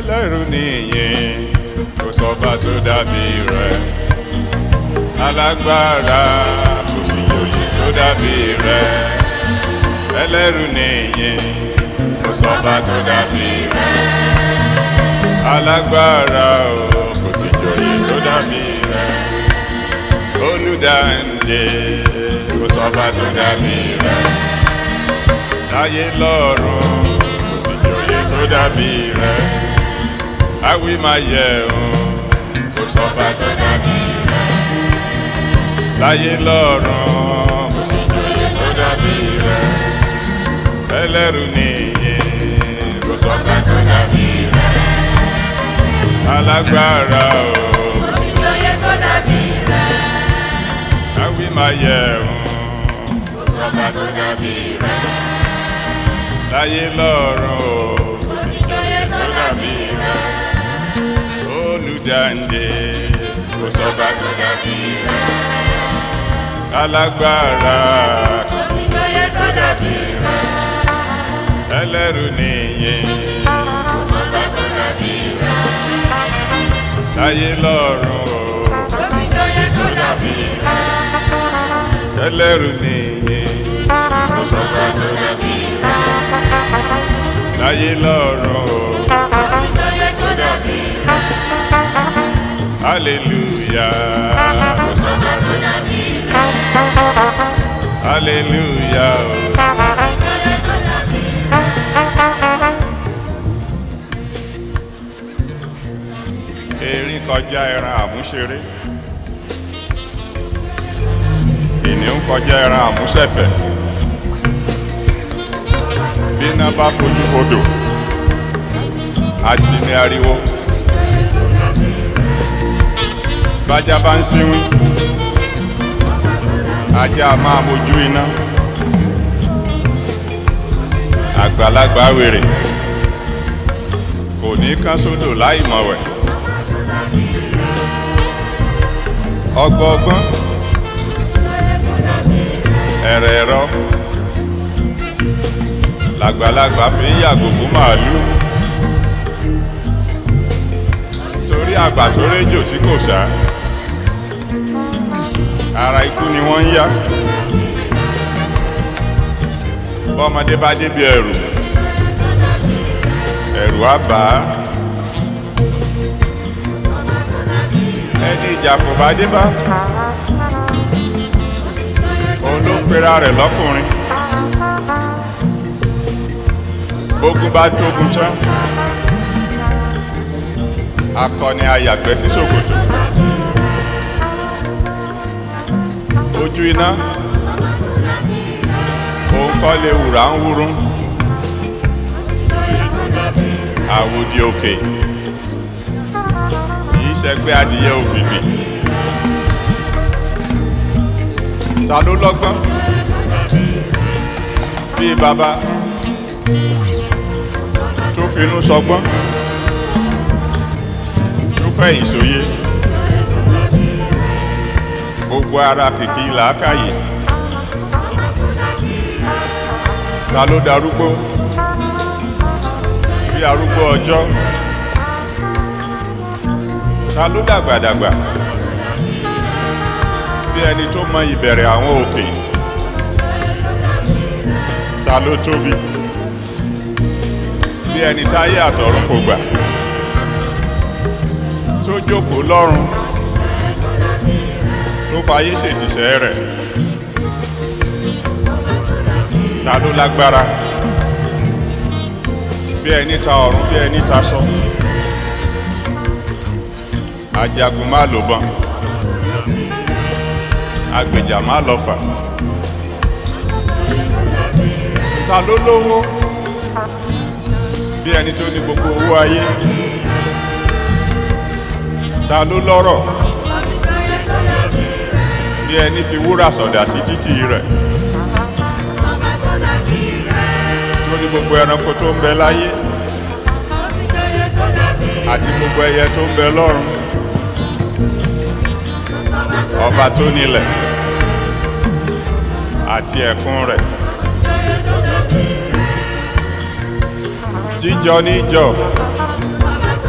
ẹlẹ́rù nìyẹn kò sọ́ba tó dàbí rẹ̀ alágbára kò sí òye tó dàbí rẹ̀ ẹlẹ́rù nìyẹn kò sọ́ba tó dàbí rẹ̀ alágbára o kò sí òye tó dàbí rẹ̀ olùdáǹdè kò sọ́ba tó dàbí rẹ̀ láyé lọ́run kò sí òye tó dàbí rẹ̀ àwí máa yẹ òun kò sọ́ba tó dàbí rẹ̀ láyé lọ́run kò sí òye tó dàbí rẹ̀ ẹlẹ́rù nìyẹn kò sọ́ba tó dàbí rẹ̀ alágbára o kò sí Ìjòyè tó dàbí rẹ̀. àwí máa yẹ òun kò sọ́ba tó dàbí rẹ̀ láyé lọ́run o kò sí Ìjòyè tó dàbí rẹ̀. olùdáǹdè kò sọ́ba tó dàbí rẹ̀ alágbára kò sí Ìjòyè tó dàbí rẹ̀. ẹlẹ́rù nìyẹn kò sọ́ba tó dàbí rẹ̀ láyé lọ́run o Ìjòyè tó dàbí rẹ̀. ẹlẹ́rù nìyẹn kò sọ́ba tó dàbí rẹ̀ láyé lọ́run o Ìjòyè tó dàbí rẹ̀. hallelujah kò sọ́ba tó dàbí rẹ̀ hallelujah o. Ìjòyè tó dàbí rẹ̀. erin kọjá ẹran àmúṣeré kìnìún kọjá ẹran àmúṣẹ̀fẹ̀ bíná bá fojú fodò àṣìní ariwo bájá bá ń síwín ajá máa mojú iná àgbàlagbà wèrè kò ní kán sódò láì mọ̀wẹ̀. ọgbọọgbọ́n ẹ̀rẹ̀ ẹ̀rọ làgbàlagbà fi ń yàgò fún màálùú torí àgbà tó réjò tí kò sá ara ikú ni wọ́n ń yá bọ́mọdé bá débi ẹ̀rù ẹ̀rù á bà á ẹni ìjà kò bá dé bá òun ló ń pera rẹ̀ lọ́kùnrin bógun bá tógun tán akọni ayàgbẹ́ sí ṣòkòtò ojú iná òun kọ́ lè wùrà ń wúrún àwòdì òkè kìí ṣẹgbẹ́ adìyẹ ògbìgbì ta ló lọ́gbọ́n bíi bàbá tó finú sọgbọ́n tó fẹ̀yìn sóye gbogbo ara kìkì làákàyè ta ló darúgbó bí arúgbó ọjọ́ ta ló dàgbàdàgbà bí ẹni tó mọ ìbẹ̀rẹ̀ àwọn òkè ta ló tóbi bí ẹni táyé àtọ̀run kò gbà tó jókòó lọ́run tó fayé ṣètìṣẹ́ rẹ̀ ta ló lágbára bí ẹni ta ọ̀run bí ẹni ta sọ ajagun má lò bọn agbèjà má lọ fà ta ló lówó bí ẹni tó ní gbogbo owó ayé ta ló lọ́rọ̀ Ìjòyè tó dàbí rẹ̀. bí ẹni fi wúrà sọ̀dà sí títì rẹ̀ Ọba tó dàbí rẹ̀. tó ní gbogbo ẹranko tó ń bẹ láyé Ìjòyè tó dàbí rẹ̀. àti gbogbo ẹyẹ tó ń bẹ lọ́run Ọba tó ọba tó nílẹ̀ àti ẹ̀kún rẹ̀ Ìjòyè tó dàbí rẹ̀. jíjọ níjọ Ọba tó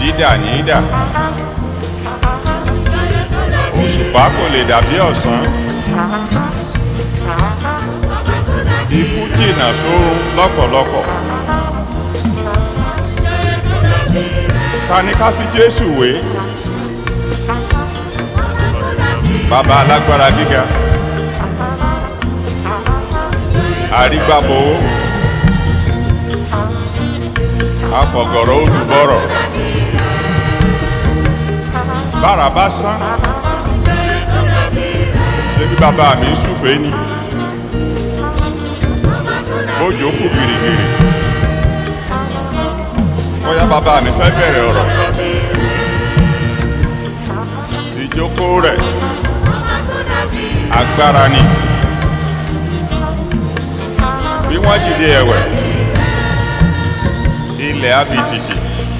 ìdà ní ìdà òṣùpá kò lè dàbí ọ̀sán ikú jìnnà sórun lọ́pọ̀lọpọ̀ ta ni ká fi jésù wé bàbá alágbára gíga àrígbàbọ̀wọ́ afọ̀gọ̀rọ̀ olùbọ̀rọ̀ bára bá sán ṣé bí bàbá mi ń súfèé ni bójú kù gìrìgìrì bóyá bàbá mi fẹ́ bẹ̀rẹ̀ ọ̀rọ̀ ìjókòó rẹ̀ agbára ni bí wọ́n dìde ẹ̀wẹ̀ ilẹ̀ abitìtì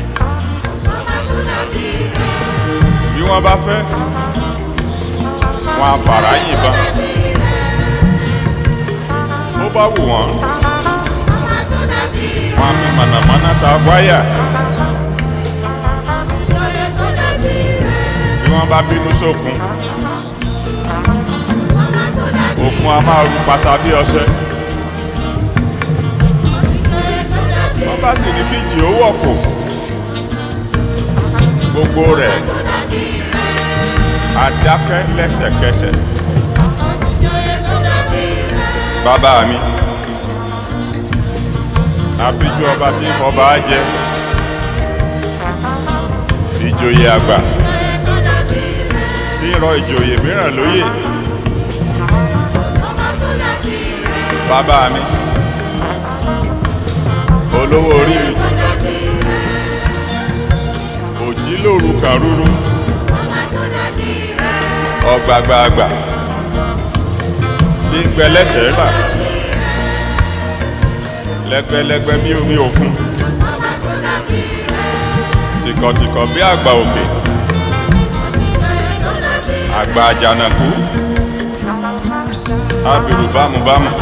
bí wọ́n bá fẹ́ wọn afàrá yìnbọn bó bá wù wọ́n wọn á fi mọ̀nàmọ́ná ta wáyà bí wọ́n bá bínú sókun òkun a máa ru pàṣà bí ọṣẹ wọ́n bá sì ní kíjì ó wọ̀kù gbogbo rẹ̀ adákẹ́ lẹ́sẹ̀kẹsẹ̀ bàbá mi àfijú ọba tí ń fọba jẹ ìjòyè àgbà tí ń rọ ìjòyè mìíràn lóyè bàbá mi olówó orí mi òjì lóru kàrúrú ọgbàgbàgbà tí ń gbẹ lẹ́sẹ̀ rà lẹ́gbẹ́lẹ́gbẹ́ bí omi òkun tìkọ̀tìkọ̀ bí àgbà òkè àgbà àjànàkú abirù bámubámu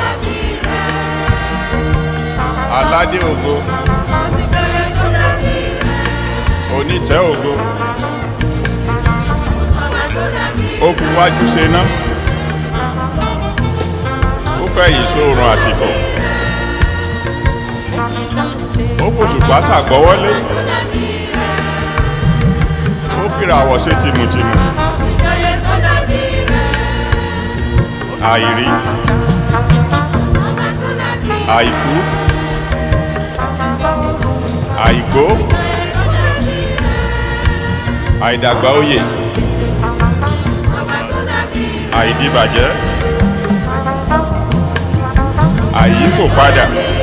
aládé ògo onítẹ̀ ògo ó fi wájú ṣe ná ó fẹ̀yìn sóòrùn àsìkò ó fòṣùpá ṣàgbọ́wọ́lé ó fìràwọ̀ ṣe tìmùtìmù àìrí àìkú àìgbó àìdàgbà òye àìdíbàjẹ́ àìyíkò padà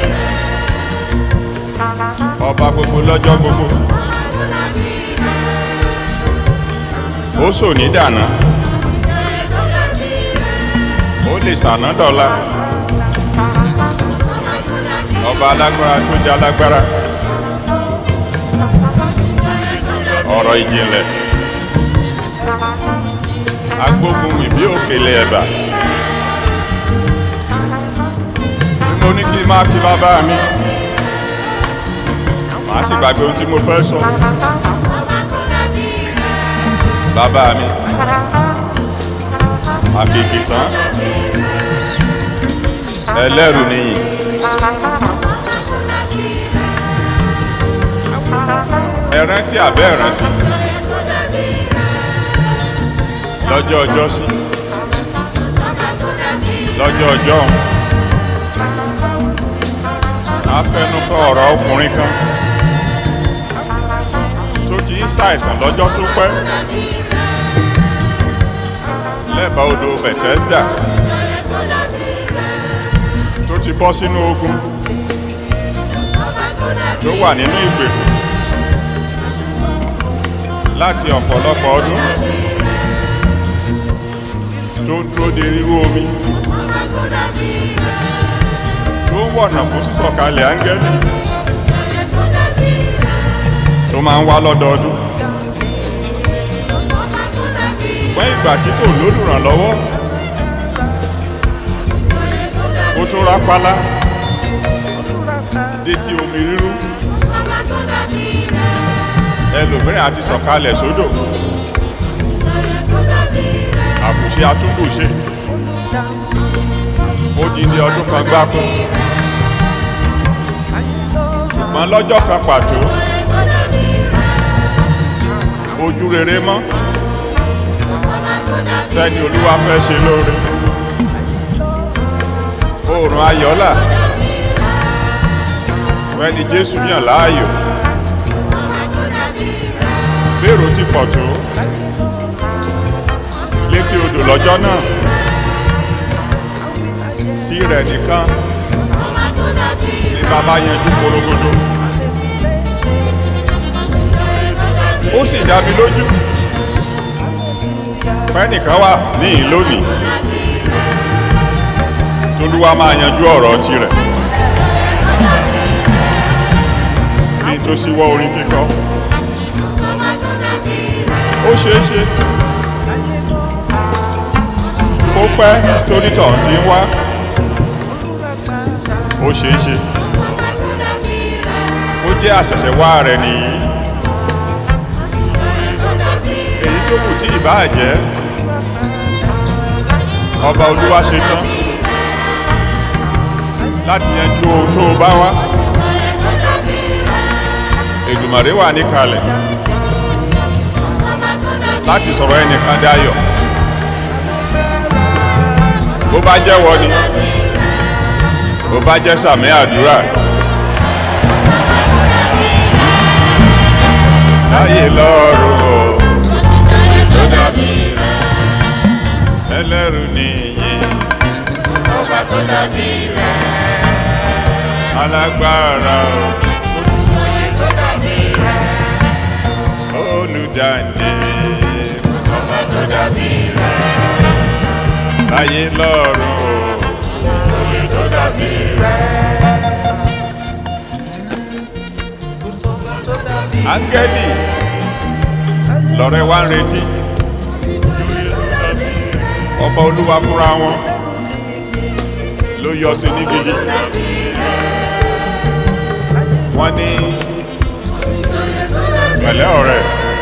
ọba gbogbo lọ́jọ́ gbogbo ó sò ní dànà ó lè sànà dọ̀la ọba alágbára tó jẹ́ alágbára ọ̀rọ̀ ìjìnlẹ̀ agbógun mi bí òkèlè ẹ̀bà bí mo ní kí n máa kí bàbá mi màá sì gbàgbé ohun tí mo fẹ́ sọ bàbá mi àkìkì tán ẹlẹ́rù nìyí ẹrántí àbẹ́ ẹrántí lọ́jọ́ ọjọ́ sí lọ́jọ́ ọjọ́ afẹnukọ ọ̀rọ̀ ọkùnrin kan tó ti ń ṣàìsàn lọ́jọ́ tó pẹ́ lẹ́bàá odò Bethesda tó ti bọ́ sínú ogun tó wà nínú ìgbèkùn láti ọ̀pọ̀lọpọ̀ ọdún tó ń dúró de rírú omi tó ń wọ̀nà fún sísọ̀kalẹ̀ áńgẹ́lì tó máa ń wá lọ́dọọdún ṣùgbọ́n ìgbà tí kò lólùrànlọ́wọ́ ó tó rápálá dé tí omi rírú ẹlòmíràn àti sọ̀kalẹ̀ sódò àkùṣe atúndùṣe ó di ní ọdún kan gbáko ṣùgbọ́n lọ́jọ́ kan pàtó ojú rere mọ́ fẹ́ni olúwa fẹ́ ṣe lóore oòrùn ayọ̀là fẹ́ni jésù yàn láàyò bẹ́ẹ̀rù ti pọ̀ tó létí odò lọ́jọ́ náà tí rẹ̀ nìkan ní bàbá yanjú porogodo ó sì dá mi lójú pẹ́nìkan wà níhìn lónìí tolúwa máa yanjú ọ̀rọ̀ tirẹ̀ kí n tó síwọ́ orin kíkọ́ ó ṣeé ṣe kó pẹ́ tónítọ̀ tí ń wá ó ṣeé ṣe ó jẹ́ àṣẹ̀ṣẹ̀wá rẹ̀ nìyí èyí tó kù tí ìbáà jẹ́ ọba olúwa ṣe tán láti yanjú ohun tó bá wá èdùmàrè wà níkàlẹ̀ láti sọ̀rọ̀ ẹnìkan dáyọ̀ bó bá jẹ́wọ́ ni bó bá jẹ́ sàmì àdúrà láyé lọ́rùn o tó dàbí rẹ̀ ẹlẹ́rù nìyí Ọba tó dàbí rẹ̀, alágbára òye tó dàbí rẹ̀, o olùdáǹdè ọba tó dàbí rẹ̀, láyé lọ́rùn o òye tó dàbí rẹ̀. Ọba tó dàbí áńgẹ́lì lọ́rẹ́ wá ń retí ọba olúwa fúnra wọn ló yọ sí ní gidi wọ́n ní pẹ̀lẹ́ ọ̀rẹ́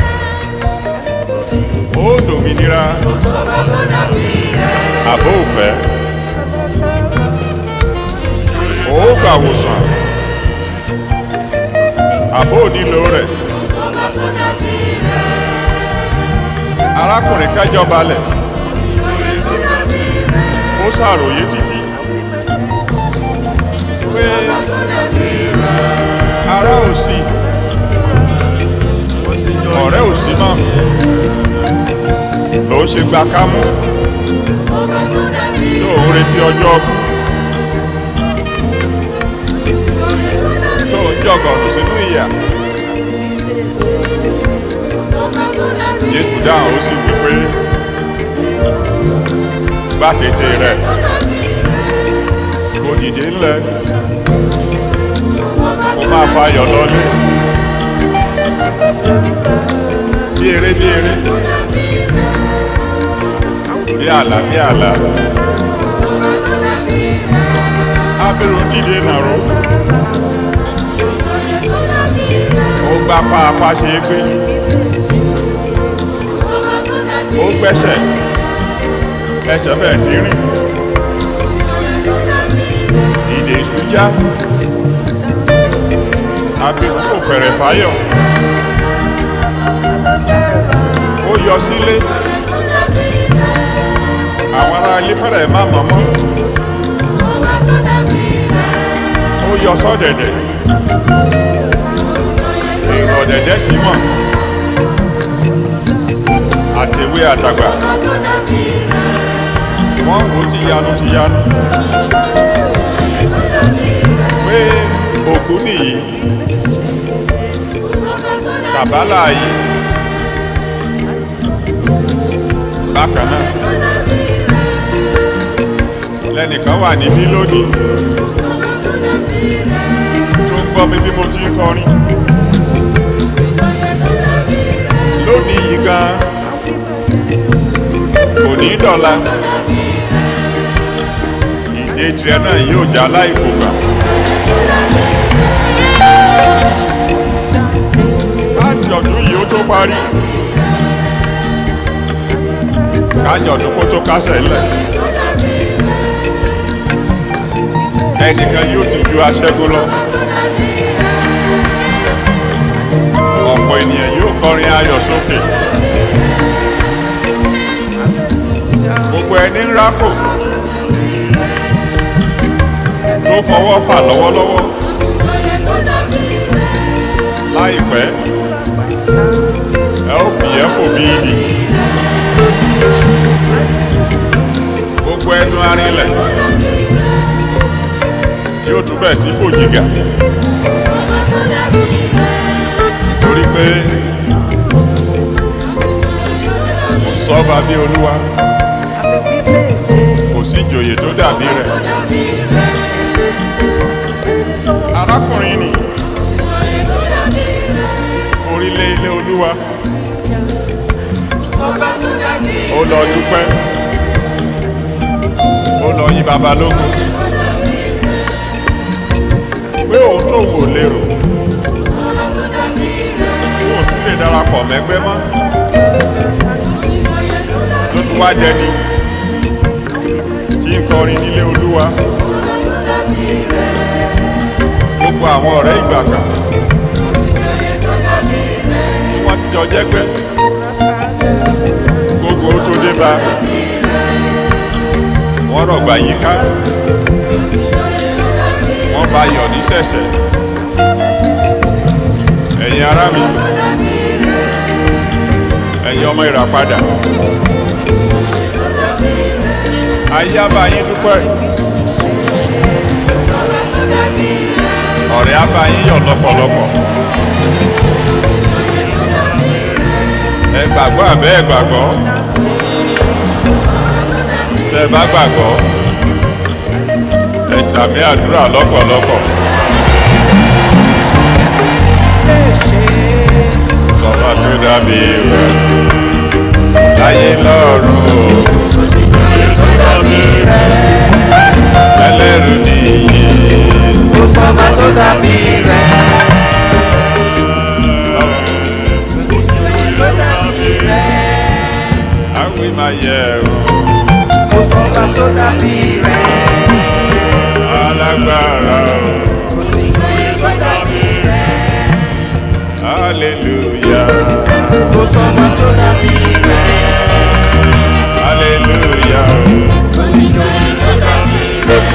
ó dòmìnira àbó òfẹ́ ó gbàwòsàn àbó nílò rẹ̀ arákùnrin kẹjọ balẹ̀ ó ṣàròyé títí pé ara ò sí ọ̀rẹ́ ò sí mọ́ ló ṣe gba kámú tó ń retí ọjọ́ ọkú tó ń jọgọ̀rù sínú ìyà jésù dáhùn ó sì wí pé gbákété rẹ̀ kò dìde ńlẹ̀ kó máa fayọ̀ lọ́lé bí eré bí eré bí àlá bí àlá abirù dìde nàró ó gbá pàápàá ṣe é gbé ó gbẹ́sẹ̀ ẹsẹ̀ bẹ̀rẹ̀ sí rìn ìdè ìsújá abirù kò fẹ̀rẹ̀ fáyọ̀ ó yọ sílé àwọn ará ilé fẹ́rẹ̀ má mọ̀mọ́ ó yọ sọ́dẹ̀dẹ̀ èrò ọ̀dẹ̀dẹ̀ sí mọ̀ àtẹ̀wé àtàgbà wọ́n wò ti yanu ti yanu pé òkú nìyí kàbálà yìí bákan náà lẹ́nìkan wà níbí lónìí tó ń gbọ́ mi bí mo ti ń kọrin lónìí yìí gan kò ní dọ̀la ìdè tirẹ̀ náà yóò já láìkó gbà. káàdì ọdún yìí ó kájọ̀dún kó tó kásẹ̀ ńlẹ̀ ẹnìkan yóò ti ju aṣẹ́gun lọ ọ̀pọ̀ ènìyàn yóò kọrin ayọ̀ sókè gbogbo ẹni ń rákò tó fọwọ́ fà lọ́wọ́lọ́wọ́ láìpẹ́ ẹ ó fìyẹ́ fò bí ìdì gbogbo ẹnu arinlẹ̀ yóò tún bẹ̀ sí fòjìgà torí pé kò sọ́ba bí olúwa kò sí ìjòyè tó dàbí rẹ̀ arákùnrin ni orílẹ̀ ilé olúwa ó lọ dúpẹ́ ó lọ yí babalógun pé òun tó wò lérò òun tún lè darapọ̀ mẹ́gbẹ́ mọ́ ló tún wá jẹni tí ń kọrin nílé olúwa gbogbo àwọn ọ̀rẹ́ ìgbà kan tí wọ́n ti jọ jẹ́gbẹ́ gbogbo ó tó dé bá wọ́n rọ̀gbà yíká wọ́n bá yọ̀ ní ṣẹ̀ṣẹ̀ ẹ̀yin ará mi ẹ̀yin ọmọ ìràpadà ayé á bá yín dúpẹ́ ọ̀rẹ́ á bá yín yọ̀ lọ́pọ̀lọpọ̀ ẹ gbàgbọ́ àbẹ́ ẹ gbàgbọ́ tẹ ẹ bá gbàgbọ́ ẹ sàmì àdúrà lọ́pọ̀lọpọ̀ sọ́mà tó dàbí rẹ̀ láyé lọ́rùn o ẹlẹ́rù nìyí tó dàbí rẹ̀. tó dàbí rẹ̀. àwí máa yẹ o kò sọ́ba tó dàbí rẹ̀. alágbára o kò sí ìjòyè tó dàbí rẹ̀. hallelujah kò sọ́ba tó dàbí rẹ̀. hallelujah o. kò sí ìjòyè tó dàbí rẹ̀.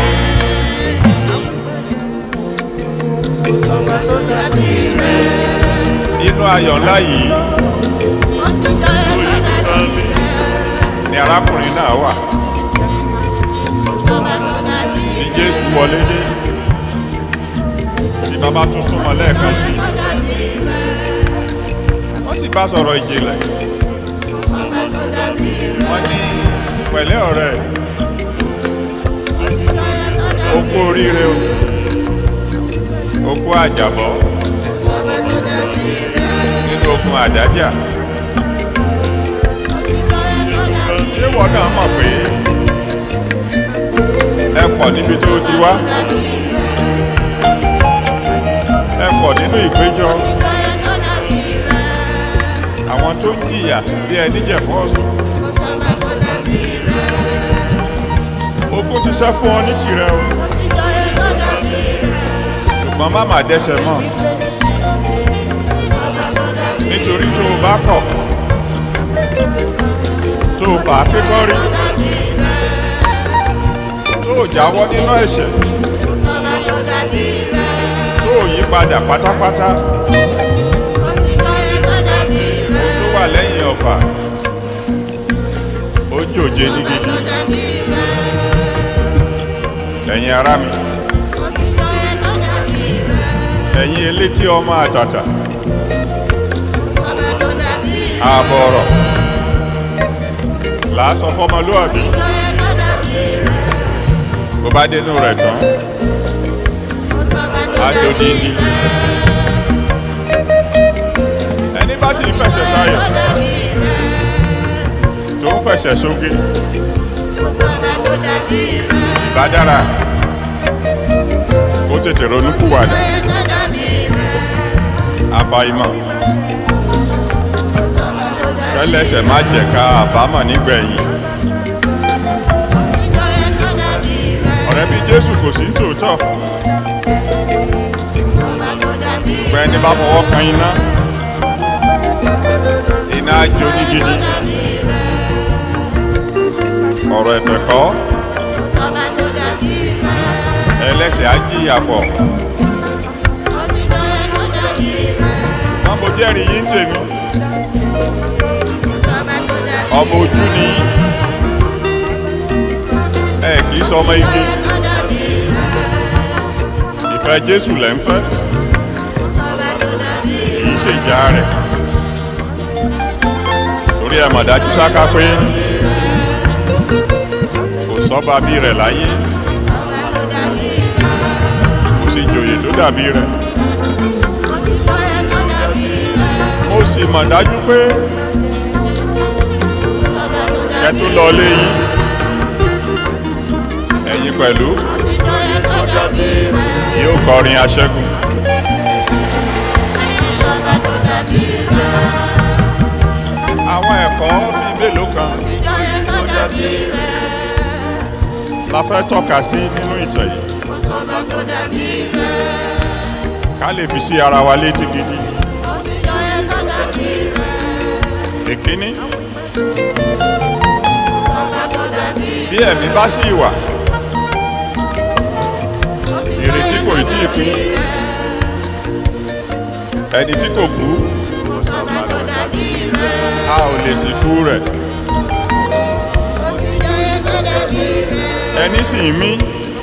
kò sọ́ba tó dàbí rẹ̀. inú ayọ̀ ńlá yìí ni arákùnrin náà wà tí jésù wọlé dé tí bàbá tún súnmọ́ lẹ́ẹ̀kan sí wọ́n sì bá sọ̀rọ̀ ìjìnlẹ̀ wọ́n ní pẹ̀lẹ́ ọ̀rẹ́ okú oríire o okú àjàbọ́ nínú ogun àdájà ṣé wọ́n náà mọ̀ pé ẹ pọ̀ níbi tó ti wá ẹ pọ̀ nínú ìpéjọ àwọn tó ń jìyà bí ẹni jẹ̀fọ́ ọ̀sùn ogun ti sẹ́ fún ọ ní tirẹ̀ o ṣùgbọ́n má má dẹ́ṣẹ̀ mọ́ nítorí tó o bá kọ̀ tó o fà á kékọ́rí tó o jáwọ́ nínú ẹ̀ṣẹ̀ tó o yí padà pátápátá tó wà lẹ́yìn ọ̀fà ó jòjé ní gidi ẹ̀yin ará mi ẹ̀yin elétí ọmọ àtàtà ààbọ̀ ọ̀rọ̀ làásọ fọmọlúwàbí bó bá dénú rẹ̀ tán adodidi ẹni bá sì ń fẹsẹ̀ sáyọ̀ tó ń fẹsẹ̀ sókè ìbá dára kó tètè ronú kúwàdà àfàìmọ̀ kẹlẹ́sẹ̀ má jẹ̀ ká àbámọ̀ nígbẹ̀yìn ọ̀rẹ́ bí jésù kò sí tòótọ́ gbẹ́ ẹni bá fọwọ́ kan iná iná á jó ní gidi ọ̀rọ̀ ẹ̀fẹ̀ kọ́ ẹlẹ́sẹ̀ á jìyà pọ̀ wọ́n mo jẹ́rìí yín tèmi ọmọ ojú ni yín. ẹ kì í sọ ọmọ igi ìfẹ́ jésù lẹ́ ń fẹ́ kì í ṣe ìjà rẹ̀ torí ẹ mọ̀ dájú sáká pé kò sọ́ba bí rẹ̀ láyé kò sì jòyè tó dàbí rẹ̀ mo sì mọ̀ dájú pé ẹ tún lọ lé yín ẹ̀yin pẹ̀lú yóò kọrin aṣẹ́gun àwọn ẹ̀kọ́ bíi mélòó kan la fẹ́ tọ́ka sí nínú ìtàn yìí ká lè fi sí ara wa létí gidi èkíní bí ẹ̀mí bá sì wà ìrètí kò tí ì pín ẹni tí kò kú a ò lè sìnkú rẹ̀ ẹni sì ń mí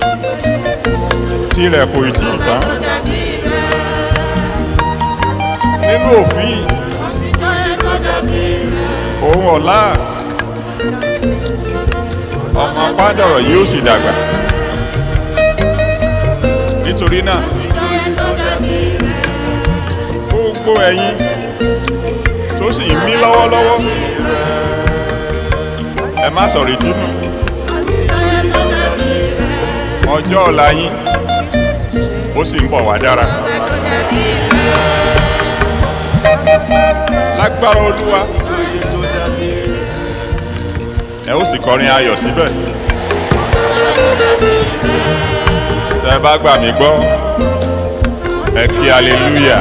tirẹ̀ kò tí ì tán nínú òfin ohun ọ̀la ọmọ pádọ̀rọ̀ yóò sì dàgbà nítorí náà gbogbo ẹ̀yin tó sì ń mí lọ́wọ́lọ́wọ́ ẹ má sọ̀rọ̀ ìtínú ọjọ́ ọ̀la yín ó sì ń bọ̀ wá dára lágbára olúwa ẹ ó sì kọrin ayọ̀ síbẹ̀ tẹ́ ẹ bá gbà mí gbọ́ ẹ kí hallelujah.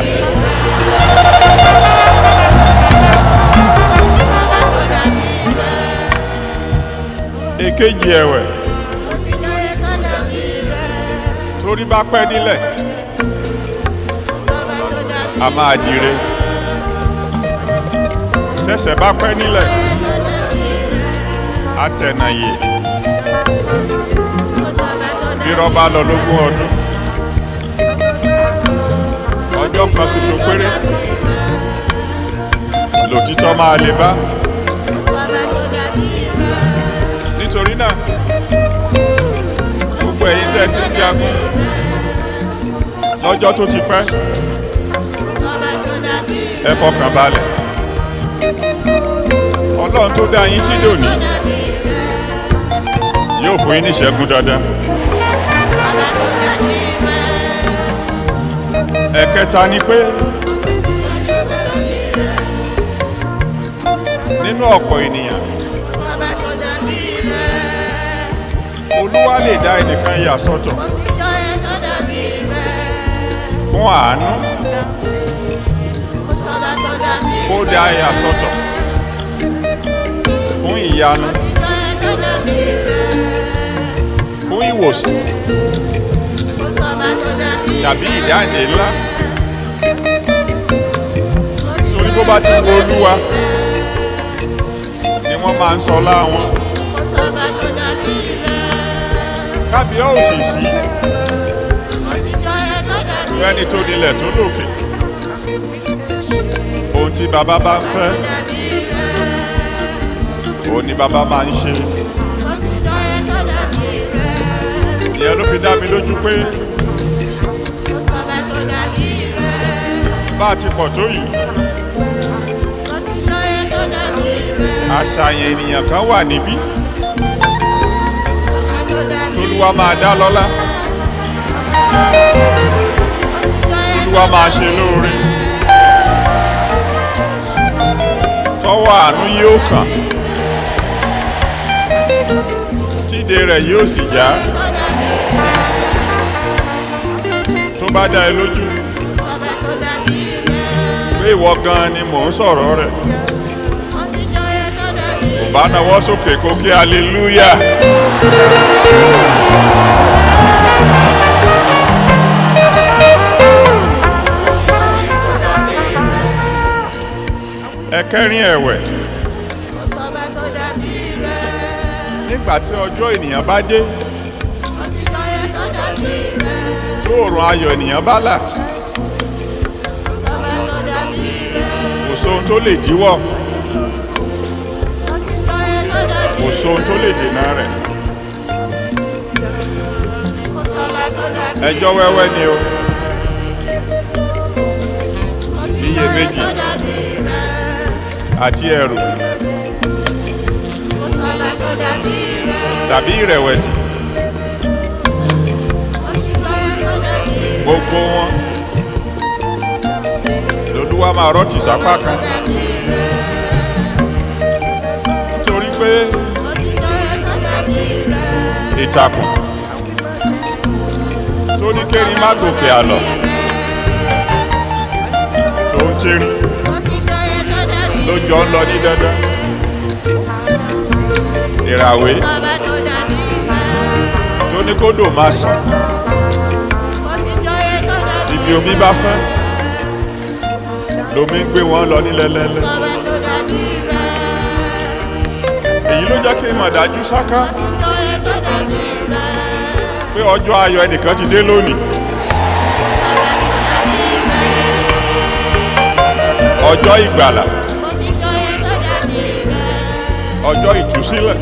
èkejì ẹ̀wẹ̀ torí bá pẹ́ nílẹ̀ a máa dire tẹsẹ̀ bá pẹ́ nílẹ̀ a tẹ̀nàyè bírọ̀ bá lọ lógún ọdún ọjọ́ kan ṣoṣo péré lòtítọ́ máa lè bá nítorí náà gbogbo ẹ̀yin tẹ́ ti ń jagun lọ́jọ́ tó ti pẹ́ ẹ fọkàn balẹ̀ ọlọ́run tó dá yín sí lónìí yóò fún yín ní ìṣẹ́gun dandan ẹ̀kẹta ni pé nínú ọ̀pọ̀ ènìyàn olúwa lè dá ẹnìkan yà sọ́tọ̀ fún àánú kó dá yà sọ́tọ̀ fún ìyanu fún ìwòsàn tàbí ìdáǹdè ńlá torí bó bá ti wo olúwa ni wọ́n máa ń sọ láwọn kábíyá òsì sí fẹ́ni tó nílẹ̀ tó lòkè ohun tí bàbá bá ń fẹ́ òun ni bàbá máa ń ṣe ìyẹn ló fi dá mi lójú pé bá a ti pọ̀ tó yìí àṣàyàn ènìyàn kan wà níbí tolúwa máa dá lọ́lá tolúwa máa ṣe lóore tọwọ́ tọwọ́ àánú yóò kàn tíde rẹ̀ yóò sì já tó bá dá ẹ lójú pé ìwọ gan ni mò ń sọ̀rọ̀ rẹ̀ kò bá nawọ́ sókè kó kí hallelujah. ẹ̀kẹrin ẹ̀wẹ̀ nígbà tí ọjọ́ ènìyàn bá dé tó òrùn ayọ̀ ènìyàn bá là kò sóhun tó lè díwọ́ kò sóhun tó lè dènà rẹ̀ ẹjọ́ wẹ́wẹ́ ni o iyèméjì àti ẹ̀rù tàbí ìrẹ̀wẹ̀sì gbogbo wọn lolúwa máa rọ́ọ̀tì sápá kan nítorí pé ìtàkùn tó ní kérin má gòkè àlọ́ tó ń tírín lójọ́ ń lọ ní dandan ìràwé tó ní kódò máa sàn ibi omi bá fẹ́ lomi ń gbé wọn lọ nílẹ̀lẹ́lẹ́ èyí ló jẹ́ kí n mọ̀ dájú sáká pé ọjọ́ ayọ̀ ẹnìkan ti dé lónìí ọjọ́ ìgbàlà ọjọ́ ìtúsílẹ̀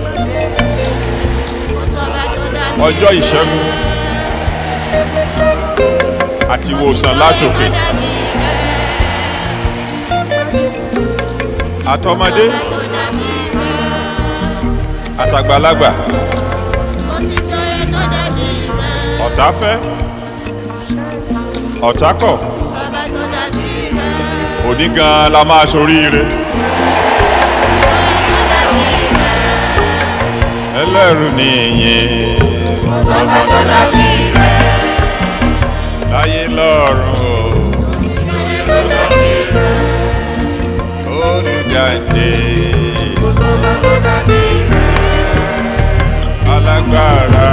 ọjọ́ ìṣẹ́gun àti ìwòsàn látòkè àtọmọdé àtàgbàlagbà ọ̀tá fẹ́ ọ̀tá kọ̀ òní gan la máa soríire ẹlẹ́rù nìyẹn láyé lọ́run o olùdáǹdè alágbára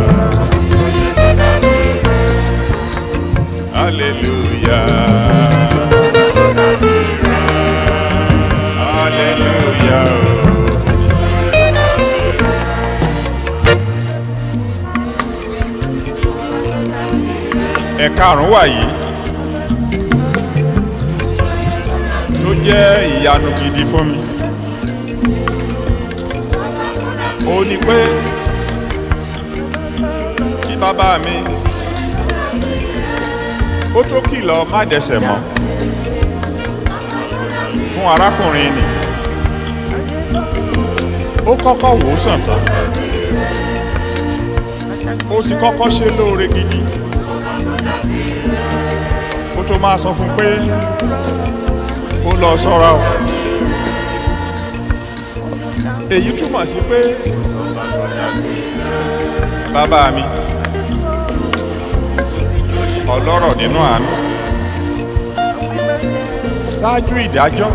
hallelujah hallelujah. ẹ̀karùn-ún wà yìí tó jẹ́ ìyanu gidi fún mi ó ní pé kí bàbá mi ó tó kìlọ̀ má dẹsẹ̀ mọ́ fún arákùnrin nì ó kọ́kọ́ wò ó sàn tán ó ti kọ́kọ́ ṣe lóore gidi kó tó máa sọ fún pé ó lọ sọ́ra o èyí túmọ̀ sí pé bàbá mi ọlọ́rọ̀ nínú àánú ṣáájú ìdájọ́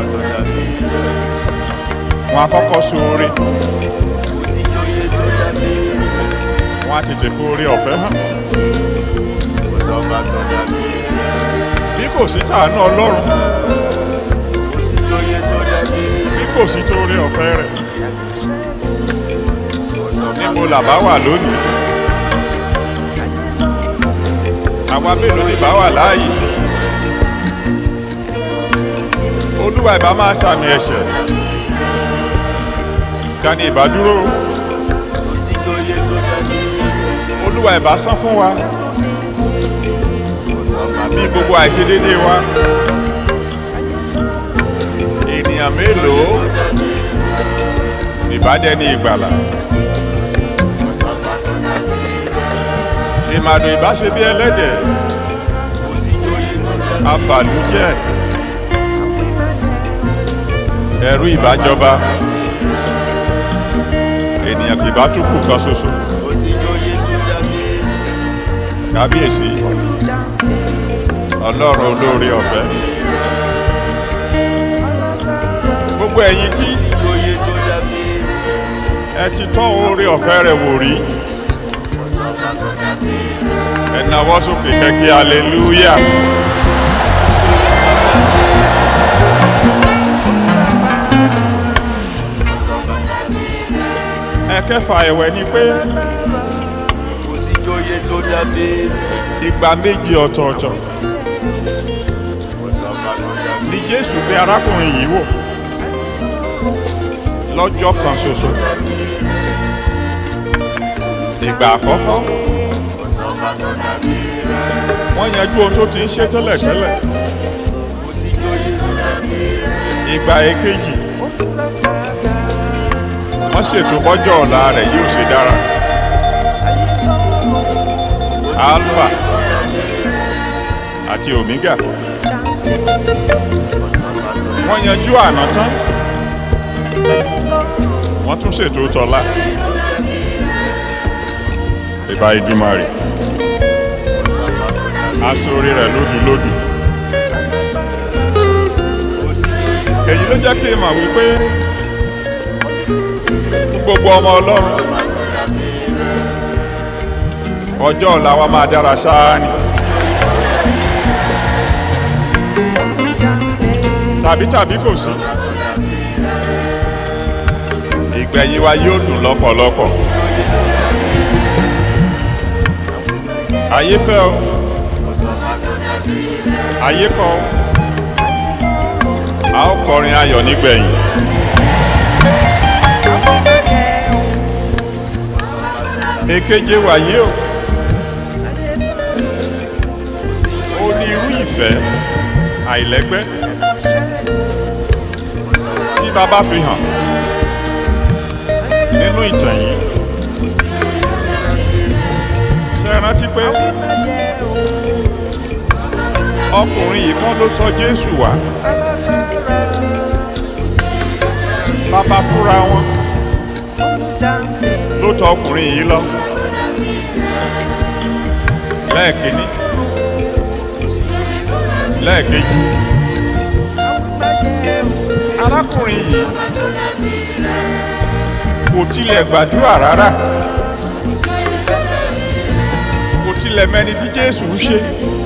wọn àkọ́kọ́ sóore wọn á tètè fóore ọ̀fẹ́ hàn bí kò sí tàánú ọlọ́run bí kò sí torí ọ̀fẹ́ rẹ̀ níbo làbá wà lónìí àwa mélòó ni bá wà láàyè olúwa ìbá máa sàmì ẹ̀ṣẹ̀ ta ni ìbá dúró olúwa ìbá san fún wa bí gbogbo àìṣedédé wa ènìyàn mélòó ìbádẹ́ni ìgbàlà ìmàdùn ìbáṣe bí ẹlẹ́dẹ̀ abàlújẹ́ ẹ̀rú ìbájọba ènìyàn kì bá tún kù kan ṣoṣo kò sí joyè tó dàbí kábíyèsí ọlọ́run olóore ọ̀fẹ́ gbogbo ẹ̀yin tí joyè tó dàbí ẹ ti tọ́ oore ọ̀fẹ́ rẹ̀ wò rí ẹ nawọ́ sókè kẹ́kẹ́ hallelujah ẹ̀kẹfà ẹ̀wẹ̀ ni pé kò sí joyè tó dàbí ìgbà méjì ọ̀tọ̀ọ̀tọ̀ ni jésù gbé arákùnrin yìí wò lọ́jọ́ kan ṣoṣo ìgbà àkọ́kọ́ wọ́n yanjú ohun tó ti ń ṣe tẹ́lẹ̀tẹ́lẹ̀ kò sí joyè tó dàbí ìgbà èkejì wọ́n ṣètò bọ́jọ́ ọ̀la rẹ̀ yóò ṣe dára alpha àti omega wọ́n yanjú àná tán wọ́n tún ṣètò tọ́lá ìbá ìdúmọ̀rì aṣọ́rí rẹ̀ lódùlódù èyí ló jẹ́ kí n mọ̀ wípé fún gbogbo ọmọ ọlọ́run ọjọ́ ọ̀la wa máa dára ṣáá ni tàbí tàbí kò sí ìgbẹ̀yìn wa yóò dùn lọ́pọ̀lọpọ̀ ayé fẹ́ o ayé kọ́ o a ó kọrin ayọ̀ nígbẹ̀yìn èkeje wàyí o ó ní irú ìfẹ́ àìlẹ́gbẹ́ tí bàbá fi hàn nínú ìtàn yìí ṣe é rántí pé ọkùnrin yìí kan ló tọ́ Jésù wá bàbá fúnra wọn ló tọ́ ọkùnrin yìí lọ lẹ́ẹ̀kínní lẹ́ẹ̀kejì arákùnrin yìí kò tilẹ̀ gbàdúrà rárá kò tilẹ̀ mẹni tí Jésù ń ṣe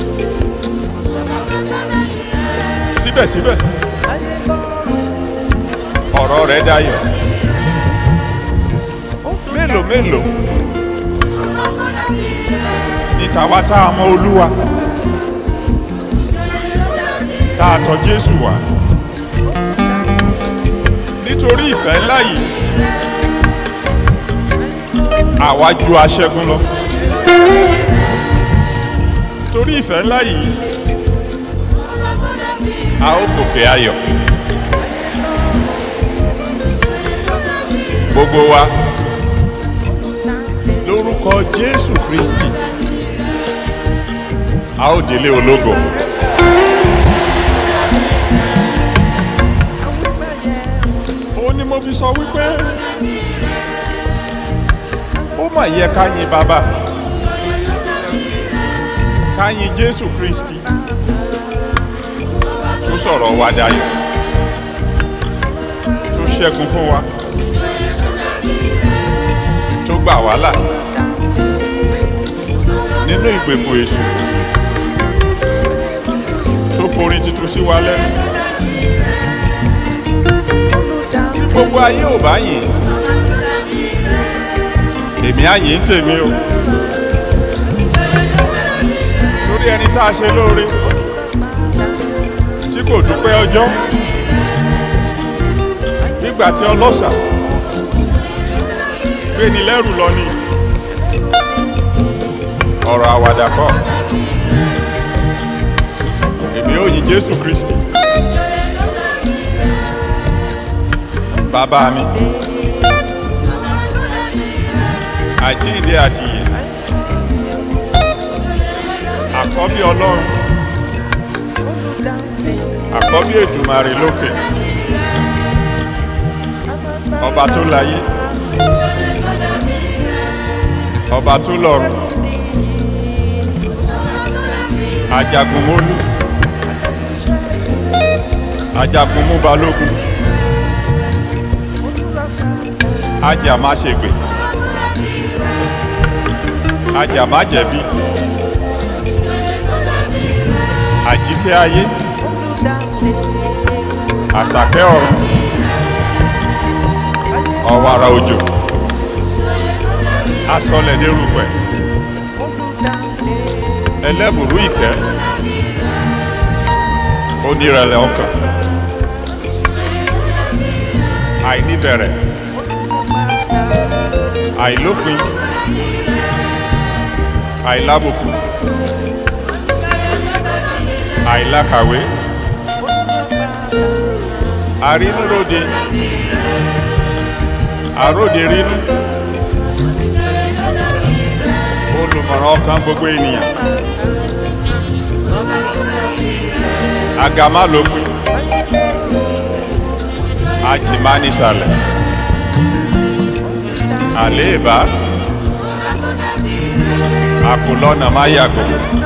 síbẹ̀síbẹ̀ ọ̀rọ̀ rẹ̀ dayọ̀ mélòó mélòó ní tàwa tá a mọ Olúwa tá a tọ̀ Jésù wá nítorí ìfẹ́ ńlá yìí àwa ju aṣẹ́gun lọ torí ìfẹ́ ńlá yìí a ó gòkè ayọ̀ gbogbo wa lórúkọ Jésù Kristi a ó délé ológo. ó ní mo fi sọ wípé ó mà yẹ ká yin bàbá ká yin Jésù Kristi tó sọ̀rọ̀ wa dayọ̀ tó ṣẹ́gun fún wa tó gbà wá là nínú ìgbèkùn èṣù tó forin tuntun sí wa lẹ́nu bí gbogbo ayé ò bá yìn èmi á yìn tèmi o torí ẹni tá a ṣe lóore tí kò dúpẹ́ ọjọ́ nígbà tí ọlọ́ṣà gbé ni lẹ́rù lọ ni ọ̀rọ̀ àwàdà kọ́ èmi ó yìn Jésù Kristi bàbá mi àjíǹde àti ìyè àkọ́bí Ọlọ́run àkọ́bí Èdùmàrè lókè ọba tó láyé ọba tó lọ́run ajagunmólú ajagunmú balógun ajá má ṣègbè ajá má jẹ̀bi àjíkẹ́ ayé àṣàkẹ́ ọ̀run ọ̀wàrà òjò asọlẹ̀ dérúpẹ̀ ẹlẹ́bùrú ìkẹ́ onírẹ̀lẹ̀ ọkàn àìníbẹ̀rẹ̀ àìlópin àìlábùkù àìlákàwé àrínúróde àróde rínú olùmọ̀ràn ọkàn gbogbo ènìyàn agamálópin ajimánísàlẹ̀ àléèbá àkùlọ́nà máyàgò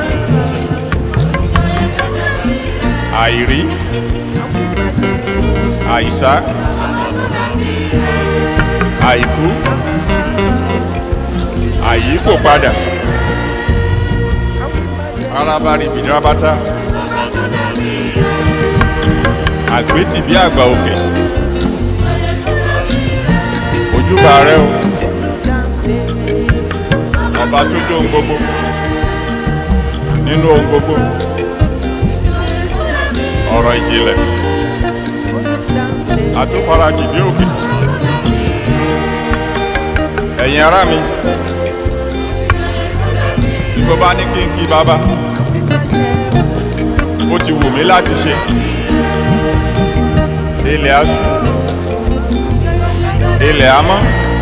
àìrí àìsá àìkú àyíkò padà arábárí bìdírábátá àgbétì bí àgbà òkè ojúbà rẹ o ọba tó tó ohun gbogbo nínú ohun gbogbo ọ̀rọ̀ ìjìnlẹ̀ àtúfarajì bí òkè ẹ̀yin ará mi bí mo bá ní kí n kí bàbá ó ti wù mí láti ṣe ilẹ̀ aṣù ilẹ̀ amọ́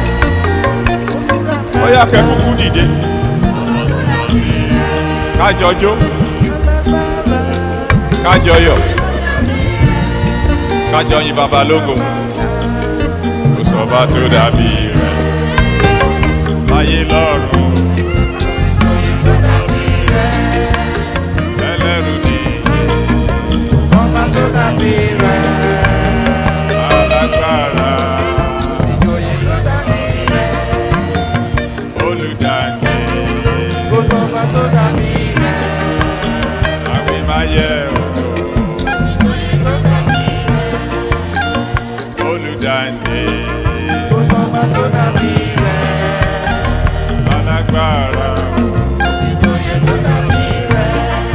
ó yá kẹ́kùkú dìde kájọ jó kájọ yọ̀ kájọ yin bàbá lógo kò sọ́ba tó dàbí rẹ̀ láyé lọ́rùn ẹlẹ́rù ni Ọba tó dàbí rẹ̀, alágbára ìjòyè tó dàbí rẹ̀, olùdáǹdè kò sọ́ba tó dàbí rẹ̀, àwìmáyé ìjòyè tó dàbí rẹ̀, olùdáǹdè kò sọ́ba tó dàbí rẹ̀, alágbára ìjòyè tó dàbí rẹ̀,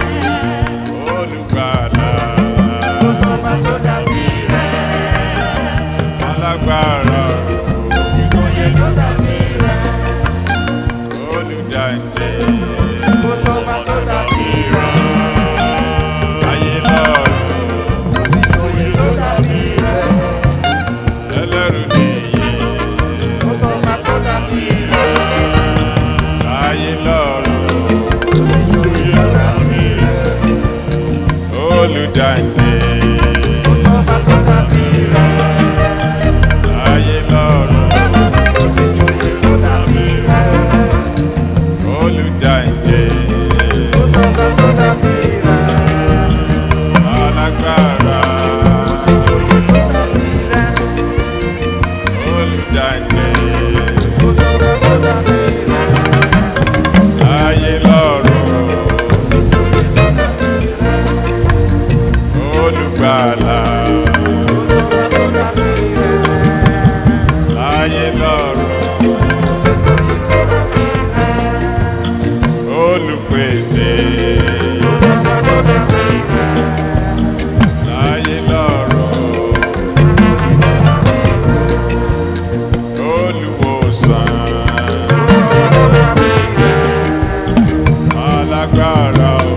olùgbàlà kò sọ́ba tó dàbí rẹ̀, alágbára ìjòyè tó dàbí rẹ̀, olùdáǹdè kò sọ́ba tó dàbí rẹ̀, ayé lọ́rùn ìjòyè tó dàbí rẹ̀, ẹlẹ́rù nìyí kò sọ́ba tó dàbí rẹ̀, ayé lọ́rùn ìjòyè tó dàbí rẹ̀, olùdáǹdè kò sọ́ba tó dàbí rẹ̀. ayé lọ́rùn Ìjòyè tó dàbí rẹ̀, olùdáǹdè kò sọ́ba tó dàbí rẹ̀. alágbára Ìjòyè tó dàbí rẹ̀, olùdáǹdè kò sọ́ba tó dàbí rẹ̀. ayé lọ́rùn Ìjòyè tó dàbí rẹ̀, olùgbàlà kò sọ́ba tó dàbí rẹ̀. ayé lọ́rùn Ìjòyè tó dàbí rẹ̀, olùpèsè kò sọ́ba tó dàbí rẹ̀. ayé lọ́rùn olùwòsàn Kò sọ́ba tó dàbí rẹ̀, alágbára o.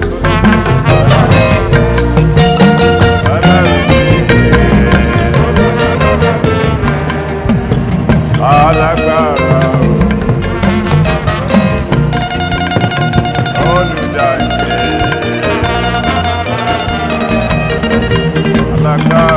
Alágbára o. Olùdáǹdè. Alágbára